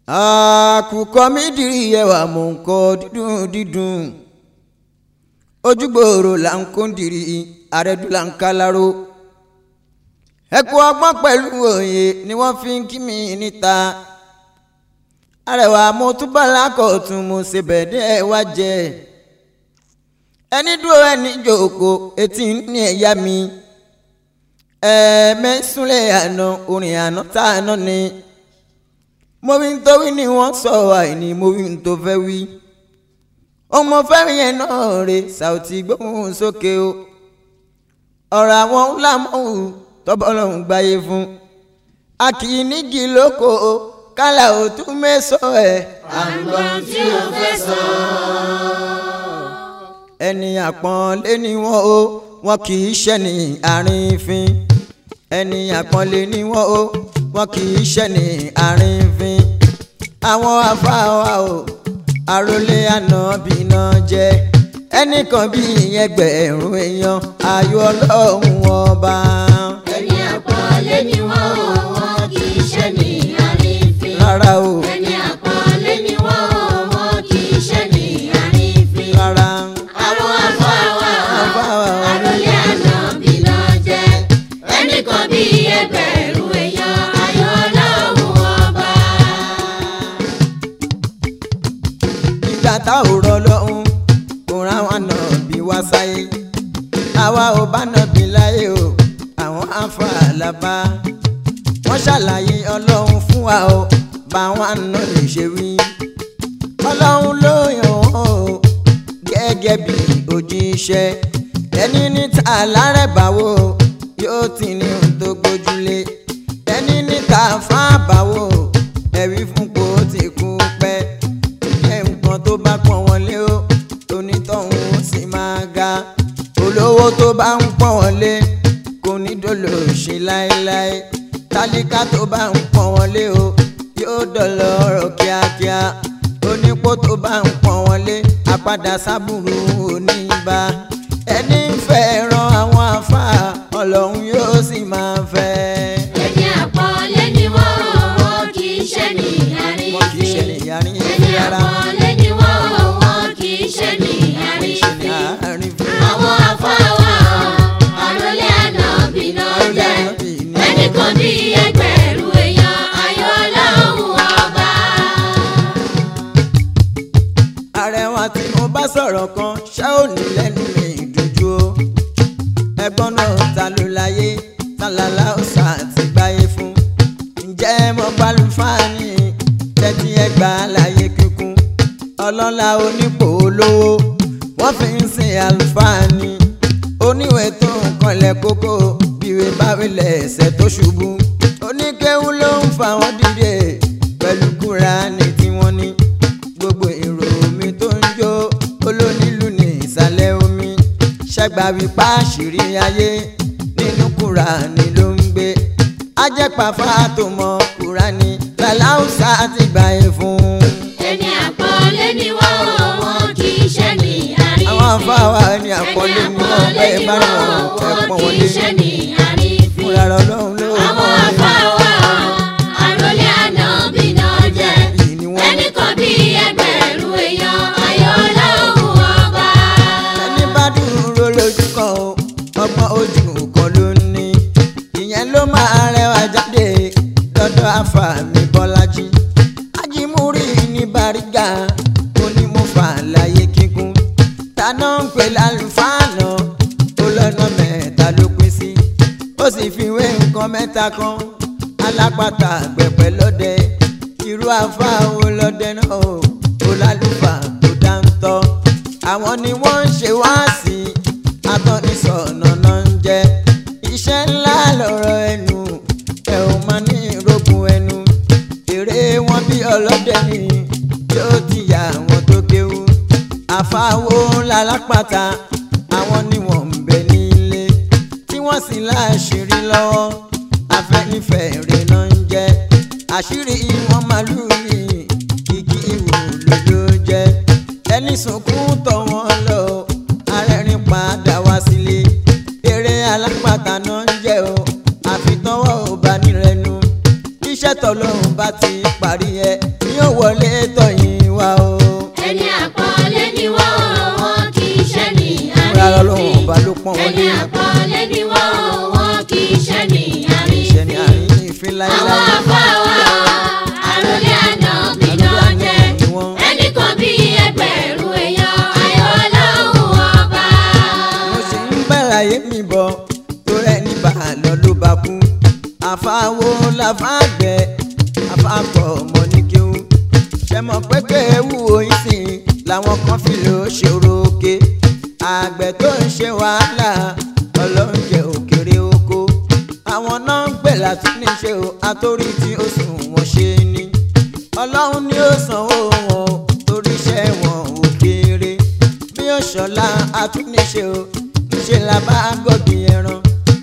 àkùkọ mi dìrì ẹwà mò ń kọ dídùn dídùn ojúgbòòrò là ń kó dìrì àrẹ̀dù là ń kálárò ẹ̀kọ́ ọgbọ́n pẹ̀lú òye ni wọ́n fi ń kí mi níta arẹwà mo túbọ̀ lákọ̀tún mo ṣe bẹ̀ẹ́dẹ́ wá jẹ ẹni dúró ẹni jòkó etí ní ẹ̀yà mi ẹ̀ẹ́mẹ́súnlẹ̀ àná orin àná tá àná ni mo wí ń tó wí ni wọ́n sọ àìní mo wí ń tó fẹ́ wí ọmọ fẹ́mi yẹn náà rè Saoty gbóhùn sókè o ọ̀rọ̀ àwọn ńlá mọ́hù tọ́bọ̀lọ́hún gbáyé fún a kì í nígi lóko o kálá ò tún mẹ́sọ̀ ẹ̀. àgbọn tí o fẹ́ sọ. ẹni àpọ́nlé ni wọ́n o wọn kì í ṣẹ́ni àrífín ẹni àpọ́nlé ni wọ́n o wọn kì í ṣẹ́ni àrífín àwọn afáwa o àròlé ànábì náà jẹ́ ẹnìkan bí ẹgbẹ̀rún èèyàn ayọ̀ ọlọ́run ọba. ẹni àpọ́nlé ni wọ́n o wọn kì í ṣe ní àrífín. rárá o ẹni àpọ́nlé ni wọ́n o wọn kì í ṣe ní àrífín. rárá àwọn afáwa Afáwa. àròlé ànábì náà jẹ́ ẹnìkan bí ẹgbẹ̀rún èèyàn ayọ̀ ọlọ́run ọba. ìgbà tá ò rọ lọ́hún kò rán àwọn ànábì wá sáyé àwa ò bá nàbì láyé o àwọn afáàlábá wọ́n ṣàlàyé ọlọ́run fún wa o báwọn àna lè ṣe wí ọlọ́run ló yàn wọ́n o gẹ́gẹ́ bí òjíṣẹ́ ẹni níta lárẹ̀báwò yóò ti ní ohun tó gbójúlé ẹni níta fábàwò ẹ̀rí fún kò tí kú pẹ́ jẹ́ nǹkan tó bá pọ́n wọlé o onítọ̀hún ó sì máa ga olówó tó bá ń pọ́n wọlé kò ní dolo ṣe láéláé tálíkà tó bá ń pọ́n wọlé o yóò dọ̀lọ́ ọ̀rọ̀ kíákíá onípò tó bá ń pọ́n wọlé àpadà sábùrù oníbà ẹni ń fẹ́ràn àwọn afá ọlọ́run yóò sì máa fẹ́. ẹni àpọ́nlé ni wọ́n o wọn kì í ṣe ní wọn kì í ṣe àrífín. nìyàrí ẹni rárá àpọ́nlé ni wọ́n o wọn kì í ṣe ní wọn kì í ṣe àrífín. nìyàrí fún àwọn afáwa àròlé ànábì náà Àròlé jẹ́ ànábì ni ẹnìkan bí ẹgbẹ̀rún èèyàn ayọ̀ ọlọ́run ọba. arẹwà tí mo bá sọ̀rọ̀ kan ṣá ò ní lẹ́nu mi dúdú o ẹgbọ́n náà ta ló láyé tálálá ó sà ti gbáyé fún ǹjẹ́ mo gbálùfáàní tẹ́tí ẹgbà láyé kíkún ọlọ́lá onípò olówó wọ́n fi ń sin àlùfáàní oníwèé tó ń kanlẹ̀ kókó bíwèé báwílẹ̀ ẹsẹ̀ tó ṣubú oníkéwú ló ń fa wọn dìde pẹ̀lú kúránì tí wọ́n ní gbogbo èrò omi tó ń jó olónílù ní ìsàlẹ̀ omi ṣẹ́gbà wípá àṣírí ayé nínú kúránì ló ń gbé ajẹ́pàfà tó mọ kúránì làláùsà ti gbà yẹn fún un. ẹni àpọ́nlé ni wọ́n o wọn kì í ṣe ní àrífín. àwọn afáwa ẹni àpọ́nlé ni wọ́n bẹ́ẹ̀ bá ní wọn ẹ pọ́n wọn lé ṣe ní àrífín. fúnra rẹ̀ ọlọ́run ló àwọn mọ̀ ọ́ afáwa àròlé ànábì náà jẹ́ Yìí ni wọ́n- ẹnìkan bí ẹgbẹ̀rún èèyàn ayọ̀ ọlọ́run ọba. ẹni bá dúró lójú kan o ọgbọ́n ojú kan ló ní ìyẹn ló máa rẹwà jáde lọ́dọ̀ àfàmì bọ́lájí ajímúrí ní bàrígà onímọ̀fà láyé kíkún tànà ń pè lálùfáànà ó lọ́nà mẹ́ta ló pín sí ó sì fi wé nǹkan mẹ́ta kan alápàtà àgbẹ̀pẹ̀ lọ́dẹ irú àfáàwò lọ́dẹ náà o ó lálùfà tó dáńtọ́ àwọn ni wọ́n ń ṣe wáàsí atọ́nisọ̀nà náà ń jẹ́ iṣẹ́ ńlá lọ́rọ̀ ẹnu ẹ ò máa ní ìrógun ẹnu èrè wọn bí ọlọ́dẹ ni yóò ti yà àwọn tó kéwú àfáwò ńlá lápáta àwọn ni wọ́n ń bẹ nílé tí wọ́n sì láṣìírí lọ́wọ́ afẹ́nifẹ̀ẹ́rẹ́ náà ń jẹ́ àṣírí wọn màlúù ní kìkì ìwòlò ló jẹ́ ẹni sunkún tọ̀ wọ́n lọ arẹ́rìn padà wá sílé eré alápàtà náà ń jẹ́ o àfitọ́wọ́ ò bá nírẹ̀nu iṣẹ́ tọ́lọ́run bá ti parí ẹ ní pọ́n wọn ẹni lé àpọ́nlé ni wọ́n wọn kì í ṣe ní iṣẹ́ ní àrífín. àárín ìfín àwọn láíláí afáwa àròlé àná bí náà jẹ́ ẹnì kan bí ẹgbẹ̀rún èèyàn ayọ̀ ọlọ́run ọba. mo sì ń bẹ̀rẹ̀ mi bọ̀ tó rẹ̀ ní bàálọ̀ ló bá kú àfàwo làfàgbẹ́ àfàkọ̀ ọmọ ní kéwú ṣe mọ̀ pé kéwú oyin sì làwọn kan fi lò ó ṣòro òkè àgbẹ̀ tó ń ṣe wàhálà ọlọ́run jẹ́ òkèrè oko àwọn náà ń gbè láti níṣe o àtórí tí ó sùn wọ́n ṣe ni ọlọ́run ni ó sanwó wọn o torí iṣẹ́ wọn ò kéré bí ó ṣọlá àtúnṣe o ṣe la bá gọ́gì ẹran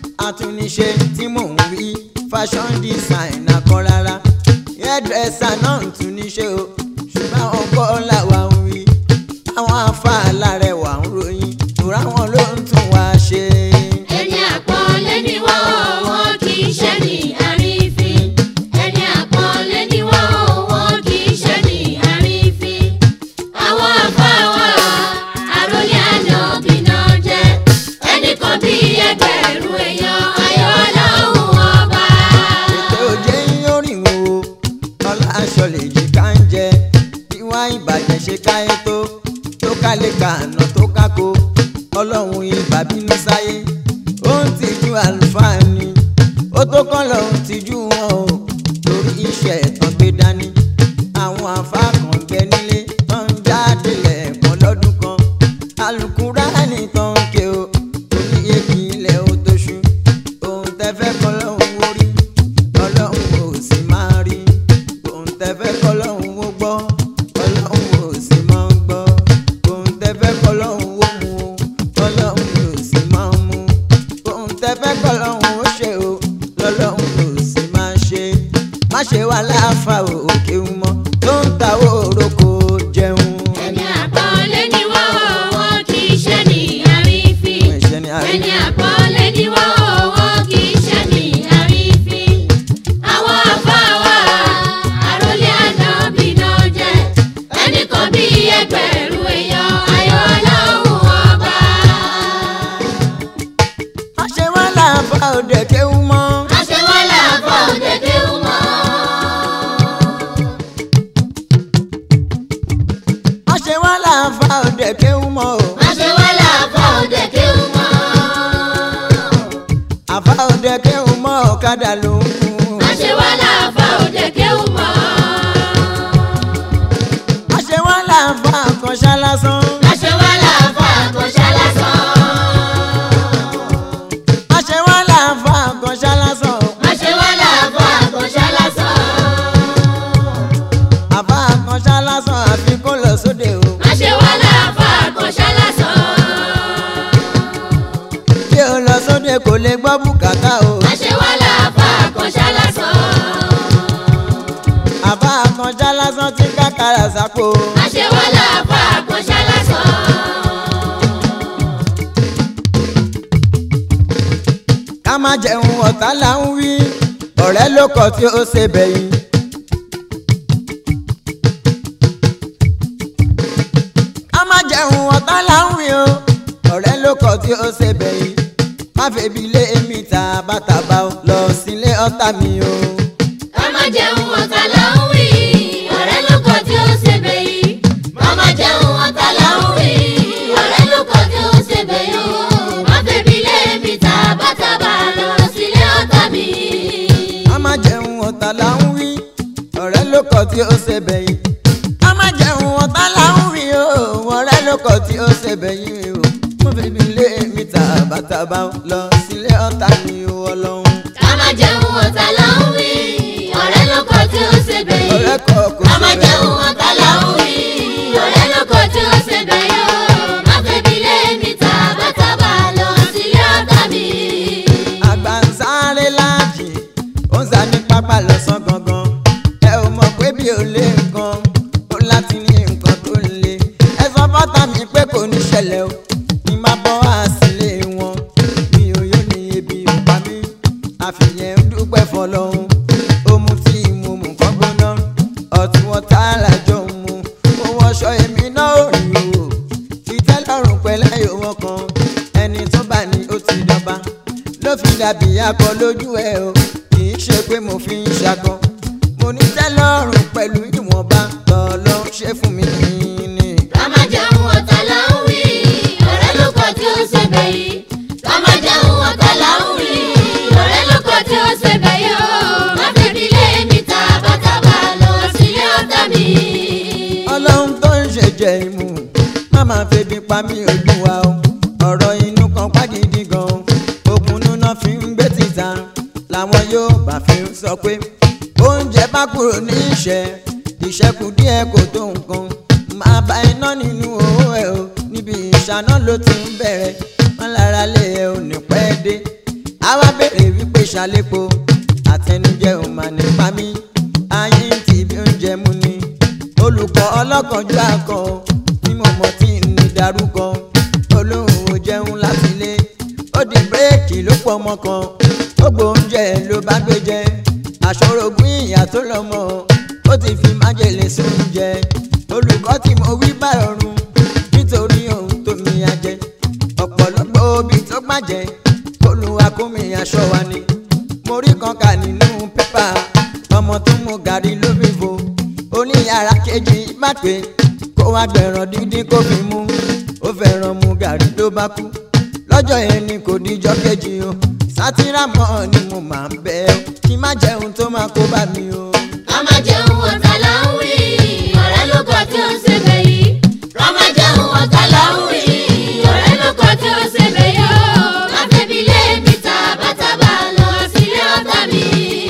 àtúnṣe tí mò ń wí fashion designer kan rárá hairdresser náà ń túnṣe o ṣùgbọ́n àwọn kọ́ làwa ń wí àwọn afáàlà rẹ̀ wà ń ròyìn ìtura wọn ló ń tún wá ṣe. ẹni àpọ́nlé ni wọ́n wọn kì í ṣe ní àrífín. ẹni àpọ́nlé ni wọ́n wọn kì í ṣe ní àrífín. àwọn afáwa àròlé àná bí náà jẹ́ ẹnì kan bí ẹgbẹ̀rún èèyàn ayọ̀ ọlọ́run ọba. ètò òjé yóò rìn wò ó ọlá aṣọ lè yí ká ń jẹ bí wá ìbàjẹ́ ṣe káyé tó tó kálé kàánà tó kákó ọlọ́run ibà bínú sáyé ó ń tìjú àlùfáà ni ó tó kọ́ lọ́run tìjú wọn o torí iṣẹ́ ẹ̀tàn gbé dání àwọn àfáà kan gbẹ nílé tó ń jáde lẹ́ẹ̀kan lọ́dún kan alukúránì tó ń ké o torí èkì ilẹ̀ ó tó ṣú ohun tẹ́fẹ́ kọ́ lọ́hùn ó rí ọlọ́run ò sì máa rí ohun tẹ́fẹ́ kọ́ lọ́hùn ó gbọ́ ọlọ́run ò sì máa ń gbọ́ ohun tẹ́fẹ́ kọ́ lọ́hùn ó mú o ọlọ́run ò sì máa ń mú ohun tẹ́fẹ́ kọ́ lọ́hùn ó ṣe o lọ́lọ́run ò sì máa ṣe má ṣe wà láàfà òkè mọ́ tó ń ta òrókò jẹun. ẹni àpọ́nlé ni wọ́n wọn kì í ṣe ní àrífín. ẹ̀ṣẹ̀ ni àrí ẹni àpọ́nlé ni wọ́n wọ́n kì í ṣe ní àrífín. àwọn afáwa àròlé àná bí náà jẹ́ ẹnì kan bí ẹgbẹ̀rún èèyàn ayọ̀ ọlọ́run ọba. má ṣe wà láàfà òde kéwú mọ́. àṣewálà àbọ̀ òdèdè mọ́. má ṣe wà láàfà òde kéwú mọ́ o. àṣewálà àbọ̀ òdèdè mọ́. àfà òde kéwú mọ́ ọ̀kadà ló ń kún. àṣewálà àbọ̀ òdèdè mọ́. má ṣe wà láàfà àkànṣá lásán. àṣewálà àbọ̀ àkànṣá lásán. má ṣe wà láàfà àkànṣá lásán. àṣewálà àbọ̀ àkànṣá lásán. àfà àkànṣá lásán àfi kó lọ sóde o. àṣewálà àbọ̀ àkànṣá lásán. bí o lọ sóde kò lè gbọ́ bùkátà o. àṣewálà àbọ̀ àkànṣá lásán. àfà àkànṣá lásán ti kákàrà sápò. àṣewálà àbọ̀ àkànṣá lásán. ká má jẹun ọ̀tá là ń wí ọ̀rẹ́ ló kọ tí ó ṣe bẹ̀yìn. ká má jẹun ọ̀tá là ń wí o ọ̀rẹ́ ló kọ tí ó ṣe bẹ̀yìn. má febi lé èmi tàbátàbá o lọ sílé ọ̀tá mi o. ká má jẹun ọ̀tá là ń wí. ọ̀rẹ́ ló kọ tí ó ṣe bẹ́yì. ká má jẹun ọ̀tá là ń wí. ọ̀rẹ́ ló kọ tí ó ṣe bẹ́yì o. má bèbí lé mi tàbátàbà lọ sílé ọ̀tá mi. ká má jẹun ọ̀tá là ń wí ọ̀rẹ́ ló kọ tí ó ṣe bẹ̀yìn. ká má jẹun ọ̀tá là ń wí o ọ̀rẹ́ ló kọ tí ó ṣe bẹ̀yìn o. má febi lé èmi tàbátàbá o lọ sílé ọ̀tá mi o ọlọ́run. ká má jẹun ọ̀tá là ń wí. ọ̀rẹ́ ló kọ tí ó ṣe bẹ́yì. ọ̀rẹ́ kọ kò ká má ṣe jẹun ọ̀tá là ń wí. ọ̀rẹ́ ló kọ tí ó ṣe bẹ́yì o. má bèbí lé mi tàbátàbà lọ sílé ọ̀tá mi. àgbà ń sáré láàjì ó ń sá ní pápá lọ́sàn gangan ẹ ò mọ̀ pé bí ò lé nǹkan ó láti ní nǹkan tó ń le ẹ sọ fọ́tà mi pé kò ní ṣẹlẹ̀ o ní má bọ́ wá sílé wọn mi ò yóò ní ebi ò pa mí àfihàn ń dúpẹ́ fọlọ́hún ó mu tí mo mú kán gbóná ọtí wọn tá àlàjọ mu mo wọṣọ èmi náà ò rí o ìtẹ́lọ́rùn pẹ̀lẹ́ yòówọ́ kan ẹni tó bá ní akọ lójú ẹ o kì í ṣe pé mo fi ń ṣakọ mo ní tẹ́lọ́rùn pẹ̀lú ìwọ̀nba tọ́lọ́ ṣe fún mi ní. ká má jẹun ọ̀tá là ń wí ọ̀rẹ́ ló kọ tí ó ṣe bẹ̀ yìí ká má jẹun ọ̀tá là ń wí ọ̀rẹ́ ló kọ tí ó ṣe bẹ̀ yìí ó má fẹ́bi lé mi tàbátàbà lọ sílé ọ̀tá mi. ọlọ́run tó ń ṣe jẹ ìmú má máa febi pa mí olúwa o ọ̀rọ̀ inú kan pàgídí gan ogun núná fi ń gbé títà làwọn yóò bá fi ń sọ pé oúnjẹ bá kúrò ní ìṣẹ́ ìṣẹ́kù díẹ̀ kò tó nǹkan máa bá iná nínú owó ẹ o níbi ìṣáná ló ti ń bẹ̀rẹ̀ wọn lára lé ẹ ò ní pẹ́ dé àwa béèrè wípé ṣàlépo àtẹnujẹ ò mà nípa mí ayé ń tì bí oúnjẹ mú ni olùkọ́ ọlọ́kànjú àkọ́ tí mo mọ̀ tí ń ní darúkọ olóhùn ò jẹun láti ilé ó di bírèkì ló pọ̀ ọmọ kan ó gbóúnjẹ ló bá gbé jẹ àṣọrògùn ìyá tó lọ́mọ ó ti fi májèlé sóúnjẹ olùkọ́ tí mo wí bá ọrùn nítorí ohun tó mi àjẹ ọ̀pọ̀lọpọ̀ obì tó gbàjẹ́ olùwà kó mi aṣọ wa ni mo rí kan kà nínú pépà ọmọ tó mu gàrí ló bí fo oníyàrá kejì má pé kó wá gbẹ̀ràn dídín kó fi mú ó fẹ́ràn mu gàrí ló bá kú lọ́jọ́ yẹn ni kò díjọ́ kejì o sátìrámọ́ ni mo máa ń bẹ̀ ọ́ kí má jẹun tó máa kó bá mi o. ká má jẹun ọ̀tá là ń wí ọ̀rẹ́ ló kọ tí ó ṣe bẹ̀ yìí ká má jẹun ọ̀tá là ń wí ọ̀rẹ́ ló kọ tí ó ṣe bẹ̀ yìí ó má fẹ́bi lé mi tàbátàbà lọ sílé ọ̀tá mi.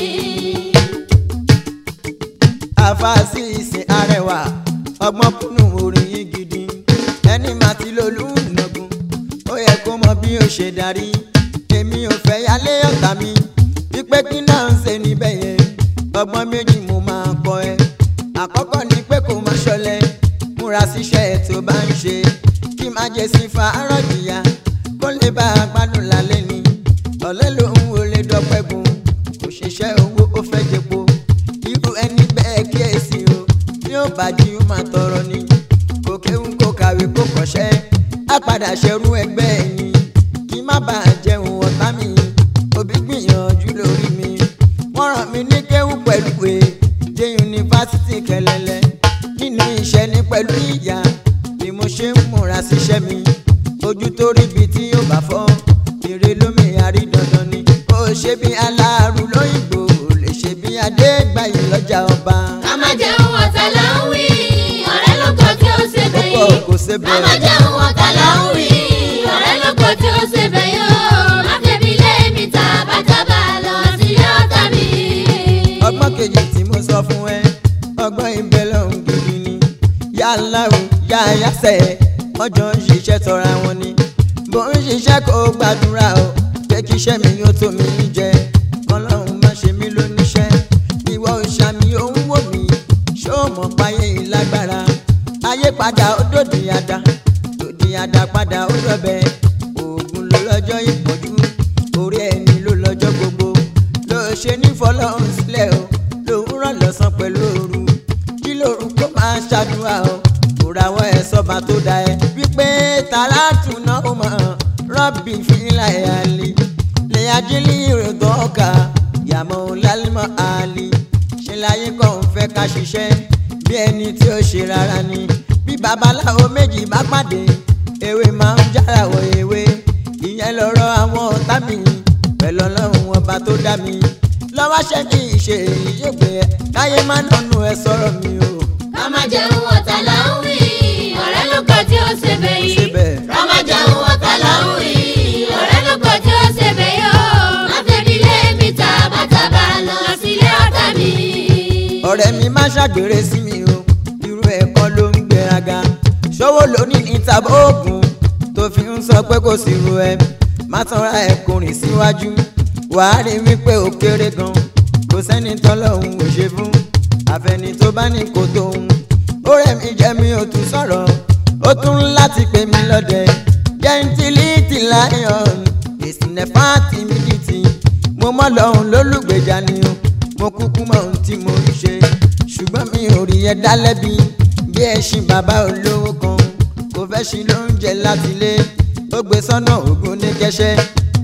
àfàásì ìsìn arẹwà ọgbọ́n kúnnù orin yìí gidi ẹni máa ti lolú nàgùn ó yẹ kó mọ bí ó ṣe darí èmi ò fẹ́ yálé ọ̀tá mi wípé kí náà ń ṣe níbẹ̀ yẹn ọgbọ́n méjì mo máa kọ́ ẹ àkọ́kọ́ ni pé kó má ṣọlẹ̀ múra síṣẹ́ tó bá ń ṣe kí má jẹ sí fàárọ̀ jìyà kó lè bá a gbádùn lálẹ́ ni ọ̀lẹ́ lòun ò lè dọ́pẹ́ gun kò ṣiṣẹ́ owó ó fẹ́ jẹpo irú ẹni bẹ́ẹ̀ kíyèsí o tí ó bá jí ó máa tọrọ ni kò kéwù kò kàwé kò kọ́ṣẹ́ á padà ṣerú ẹgbẹ́ ẹ̀yìn kí má bàa jẹun ọ̀tá mi òbí gbìyànjú lórí mi wọ́n ràn mí ní kéwù pẹ̀lú pé dé yunifásitì kẹlẹ́lẹ́ nínú iṣẹ́ ní pẹ̀lú ìyá bí mo ṣe ń múra síṣẹ́ mi ojú tó rí ibi tí yóò bá fọ́ ire lómi àrí dandan ni ó ṣe bí aláàrú lóyìnbó ò lè ṣe bí adégbàyí lọ́jà ọba. ká má jẹun ọ̀tá là ń wí ọ̀rẹ́ ló kọ tí ó ṣe bẹ̀ Ó pọ̀, yìí kò ṣe ká bẹ́ẹ̀. má jẹun ọ̀tá là ń wí ọ̀rẹ́ ló kọ tí ó ṣe bẹ̀ yìí ó má fẹ́bi lé mi tàbátàbà lọ sílé ọ̀tá mi. ọgbọ́n kejì tí mo sọ fún ẹ ọgbọ́n ibẹ̀ lọ́hùn gidi ni yálà o yá yásẹ̀ ọjọ́ ń ṣiṣẹ́ tọra wọn ni bó ń ṣiṣẹ́ kó gbàdúrà o pé kí iṣẹ́ mi yóò tó mi jẹ kọ́lọ́hún má ṣe mí lóníṣẹ́ ìwọ òṣàmì òun wò mí ṣó mọ̀ páyé ìlágbára ayé padà ó dòdì àdá dòdì àdá padà ó dọ̀bẹ oògùn ló lọ́jọ́ ìpọ́njú orí ẹni ló lọ́jọ́ gbogbo ló ṣe ní fọlọ́run sílẹ̀ o lòun rán lọ́sàn pẹ̀lú òru kí lóru kó máa ṣàdúrà o kò rawọ́ ẹ sọ́ba tó da ẹ wípé tààlàtù náà ó mọ̀ rọ́bì fìlà ẹ̀ àlè lè ajílì ìròtọ́ ọkà yàmọ̀ lálẹ́mọ̀ àlè ṣe láyé kan ń fẹ́ ká ṣiṣẹ́ bí ẹni tí ó ṣe rárá ni bí babaláwo méjì bá pàdé ewé máa ń jára wọ ewé ìyẹn lọ́rọ̀ àwọn ọ̀tá mi pẹ̀lú ọlọ́run ọba tó dá mi lọ́wọ́ ṣe kí n ṣe èyí yóò gbé ẹ káyé má nánú ẹ sọ̀rọ̀ mi o. ká má jẹun ọ̀tá là ń wí ọ̀rẹ́ ló kọ tí ó ṣe bẹ̀ Ṣe yìí bẹ́ẹ̀. ká má jẹun ọ̀tá là ń wí ọ̀rẹ́ ló kọ tí ó ṣe bẹ̀ yìí ó má fẹ́bi lé mi tàbátàbà lọ sílé ọ̀tá mi. ọ̀rẹ́ mi má ṣàgbèrè sí mi o irú ẹ̀kọ́ ló ń gbéraga ṣòwò lónìí ní tàbí oògùn tó fi ń sọ pé kò sí ru ẹ má tanra ẹ kò rìn síwájú wàá rí wípé ó kéré gan kò sẹ́ni tọ́lọ́hún ò ṣe fún àfẹni tó bá ní kò tóun ó rẹ̀ mí jẹ́ mi ò tún sọ̀rọ̀ ó tún láti pè mí lọ́dẹ gentility lion ìsìnẹ̀fà timidity mo mọ́ lọ́hùn lólùgbèjà ni o mo kúkú mọ ohun tí mo ń ṣe ṣùgbọ́n mi ò rí ẹ dá lẹ́bi bí ẹṣin bàbá olówó kan kò fẹ́ ṣe lóúnjẹ láti lé ó gbé sọ́nà ògùn ní kẹ́sẹ́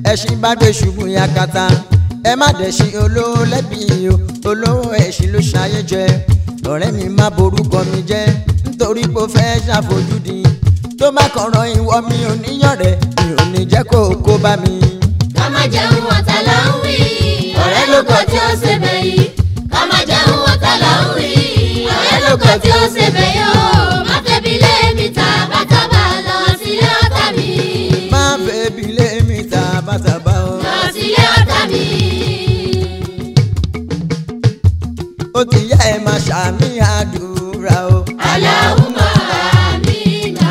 ẹṣin bá gbé ṣubú yakata ẹ má dẹ̀ṣin olówó lẹ́bi o olówó ẹṣin ló ṣayé jẹ ọ̀rẹ́ mi má borúkọ mi jẹ́ nítorí pé ó fẹ́ ṣàfojúdi tó bá kọ̀rọ̀ ìwọ mi ò níyàn rẹ̀ mi ò ní jẹ́ kó o kó bá mi. ká má jẹun ọ̀tá là ń wí ọ̀rẹ́ ló kọ tí ó ṣe bẹ̀ yìí ká má jẹun ọ̀tá là ń wí ọ̀rẹ́ ló kọ tí ó ṣe bẹ̀ yìí ó má fẹ́bi lé mi ta bàtàbà lọ sílé ọ̀tá mi má fẹ́ bí lé mi ta bàtàbà o. lọ sílé ọ̀tá mi. ó ti yá ẹ máa ṣàmì àdúrà o. Allahumma amina.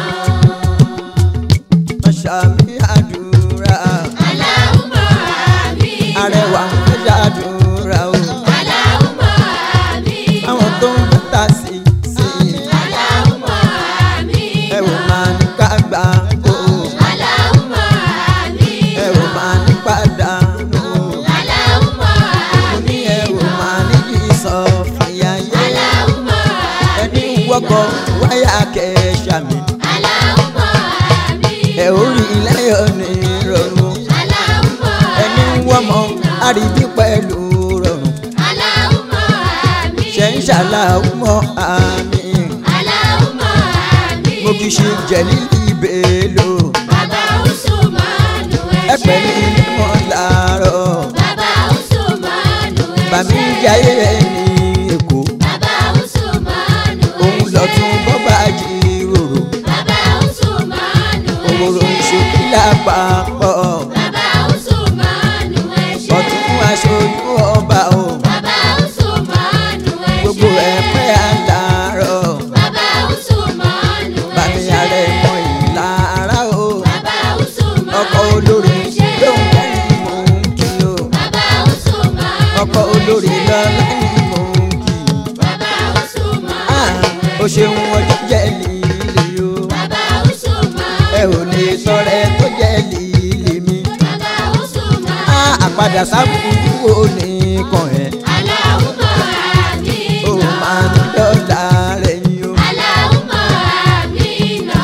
máa ṣàmì àdúrà. Allahumma amina. arẹwà ń fẹ́ ṣàdúrà o. Allahumma amina. àwọn tó ń bàtà sí sí Allahumma amina. ẹ ò máa ní ká gbà o. Allahumma amina. ẹ ò máa ní pàdánù. Allahumma mo ní ẹ ò máa ní kí sọ fìyà yé. Allahumma ẹni wọ́kọ̀ wáyà kẹ́ẹ̀ṣà mi. Allahumma amina. ẹ ò rí lẹ́yọ̀ ní rọrùn. Allahumma ẹni wọ́mọ àríbí pẹ̀lú rọrùn. Allahumma amina. ṣe ń ṣàlàwùmọ̀ àmì. Allahumma amina. mo kì í ṣe jẹ̀lílì ìbèlò. Bàbá Usmanu ẹ pẹ̀lú ilé mọ́ làárọ̀. Bàbá Usmanu bàmí jayé ẹ ní èkó. Bàbá Usmanu òun lọ tún bọ́bá jíròrò. Bàbá Usmanu òwòrò ìṣòkí lápapọ̀. Bàbá Usmanu ọ̀tún aṣojú ọba o. Bàbá Usmanu gbogbo ẹ̀ pẹ́ àlàárọ̀. Bàbá Usmanu bàmí ààrẹ mọ ìlara o. Bàbá Usmanu ọkọ̀ olórí lóun kẹ́rin mò ń kí o. Bàbá Usmanu ọkọ̀ olórí lọ́lá ni mò ń kí. Bàbá Usmanu Ah, o ṣeun ọjọ́ jẹ́ líle o. Bàbá Usmanu ẹ ò lè sọ̀rẹ́ tó jẹ́ líle mi. Bàbá Usmanu Ah, àpadà sábùkù wo nìkan ẹ̀. Allahumma o amina. máa ní dọ́là rẹ̀ yín o. Allahumma amina.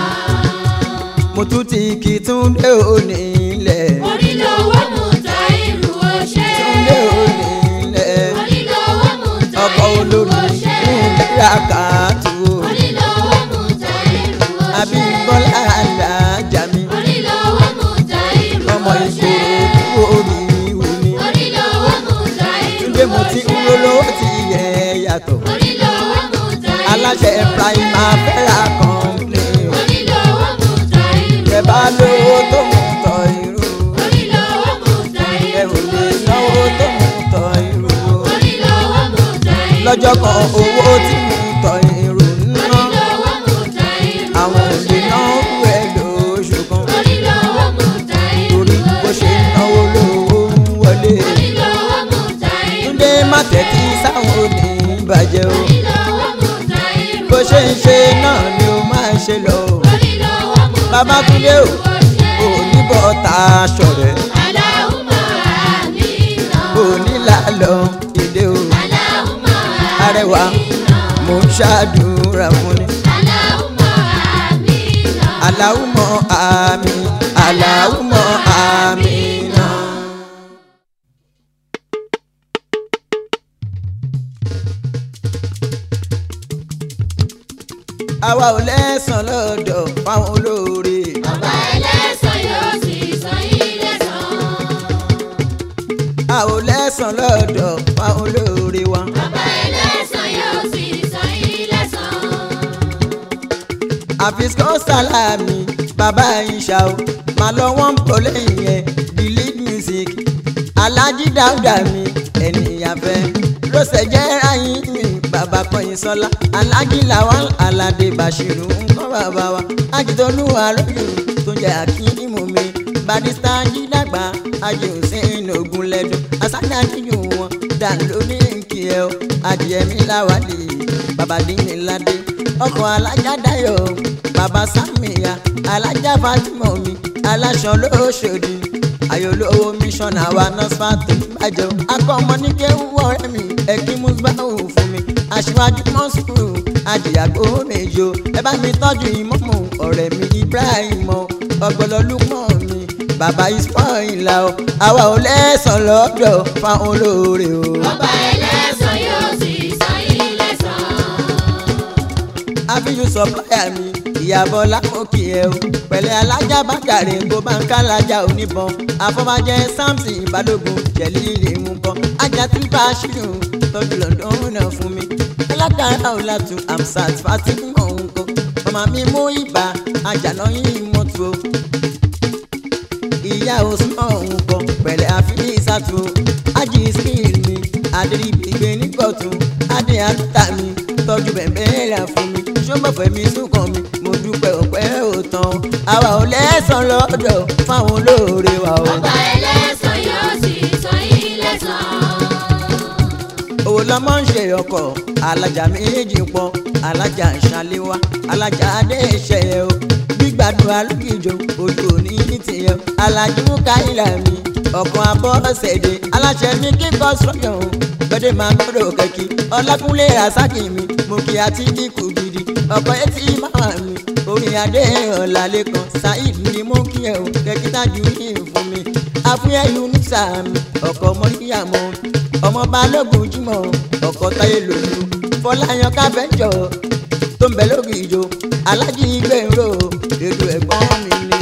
mo tún ti kí túndé òní ilẹ̀. Orí lówó mú ta irú ọṣẹ. túndé òní ilẹ̀. Orí lówó mú ta ọkọ̀ irú olórí ọṣẹ. túndé àkàtú o. Orí lówó mú ta irú ọṣẹ. àbíbọ́lá alájà mi. Orí lówó mú ta irú ọmọ ọṣẹ. ìṣòro orí ìwé ni. Orí lówó mú ta irú túndé mo ti ń ọṣẹ. rolówó ti yẹ yàtọ̀. Orí lówó mú ta irú aláṣẹ ọṣẹ. primavera company. Orí lówó mú ta irú ẹ bá ọṣẹ. lówó tó mú tọ irú. Orí lówó mú ta ẹ irú ò lè ọṣẹ. náwó tó mú tọ irú. Orí lówó mú ta irú lọ́jọ́ kan owó tí mú tọ irú ná. Orí lówó mú ta irú àwọn ò lè ọṣẹ. náwó ẹ lóṣù kan. Orí lówó mú ta irú torí bó ṣe ọṣẹ. náwó lówó ń wọlé. Orí lówó mú ta irú túndé má tẹ́tí sáwọn òní bàjẹ́ o. Orí lówó mú ta irú bó ṣe ń ṣe ọṣẹ. náà ni ó máa ń ṣe lọ. o. Orí lówó mú ta Babátúndé o. irú ọṣẹ. òní bọ́ ta aṣọ rẹ̀. Allahumma amina. òní làlọ́ ìdè o. Allahumma arẹwà amina. mò ń ṣàdúrà fún ni. Allahumma amina. aláwùmọ̀ àmì aláwùmọ̀ àmì náà. àwa ò lẹ́sàn lọ́dọ̀ fáwọn olóore. Ọba ẹlẹ́san yóò sì san yín lẹ́san. a ò lẹ́sàn lọ́dọ̀ fáwọn olóore wa. Ọba ẹlẹ́san yóò sì san yín lẹ́san. àfisikọ́ sálámì bàbá ìṣà o máa lọ wọ́n ń bọ̀ lẹ́yìn yẹn the lead music alájí dáúdà mi ènìyàn fẹ́ lọ́sẹ̀ jẹ́ ráyìn mi bàbá kọyìn sọlá alájí làwọn aládé bàṣírù nǹkan bàbá wa ajídọ́lù àròyìn tó jẹ́ akínímù mi barista jídàgbà ajé hussein ogunlẹ́dùn asádà níyù wọn dà lórí nkì ẹ o adìẹ mi láwàlì bàbá dínní ládé ọkọ̀ alájà dayọ̀ bàbá sàmìyà alájà fatima mi aláṣọ lóṣòdì ayọ̀lówó mísọ̀nà wa nọ́sfàtò bàjẹ́ akọ́mọ ní kéwú ọ̀rẹ́ mi ẹ̀kí musbahu fún mi aṣíwájú mọ́sùlù àjìyàgbó méjò ẹ bá mi tọ́jú ìmọ̀mù ọ̀rẹ́ mi ibrahim ọgbọ́lọ́lùpọ̀ mi bàbá ismaila o àwa ò lẹ́sàn lọ́dọ̀ fáwọn olóore o. ọba ẹlẹ́sàn yóò sì san yín lẹ́sàn. àfihàn sọpláyà mi ìyàbọ̀ lákòókì ẹ o pẹ̀lẹ́ alájà bàkàrẹ̀ kó bá ń kálájà oníbọn àfọwájẹ samson balógun jẹ̀lí ilé ń bọ̀ ajá tí bá a ṣírò tọ́jú lọ́dún náà fún mi alákàrà ọ̀làtún amsat fatima ọ̀hún kọ́ ọmọ mi mú ibà àjànà yìí mọ́tò ìyá osùnmọ̀ ọ̀hún kọ́ pẹ̀lẹ́ àfihàn ìsàtò ájì skill mi adébígbé nígbọ̀tún adé àtúntà mi tọ́jú bẹ̀bẹ̀ rà fún mi ṣọ́mọ̀fẹ́ mi súnkàn mi mo dúpẹ́ ọ̀pẹ́ òtàn àwa ò lẹ́sàn lọ́dọ̀ fáwọn olóore wa o. ọba ẹlẹ́sàn yóò sì san yín lẹ́sàn. owó lọmọ ń ṣe ọkọ̀ alájà méjì pọ̀ alájà ṣàléwá alájà adé ìṣẹ̀yẹ o gbígbàdúrà lókìjọ ojú òní ní tìyẹ alájú káyìlá mi ọkàn abọ́sẹ̀dé aláṣẹ mi kíkọ́ sọ́yọ̀ o gbọ́dẹ̀ máa gbọ́dọ̀ kẹ́kí ọlákúnlé rasaki mi mo kí àti kíkù gidi ọkọ̀ etí máa mi orin adé ọ̀làlẹ́kan saheed ni mo kí ẹ o kẹ́kí tájú ní fún mi àfúyẹ́ unisa mi ọkọ̀ mọ́ríyàmọ́ ọmọ balógun jimoh ọkọ̀ táyé lòlú fọláyan káfẹ́jọ tó ń bẹ lórí ìjó alájí gbèrò ètò ẹ̀gbọ́n mi ni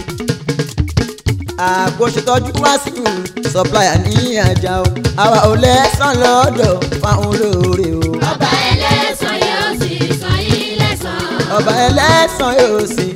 àkóṣetọ́jú wá sí supplier ní àjà o àwa ò lẹ́sàn lọ́dọ̀ fáwọn olóore o ọba ẹlẹ́sàn yóò sì san yín lẹ́sàn. ọba ẹlẹ́sàn yóò sì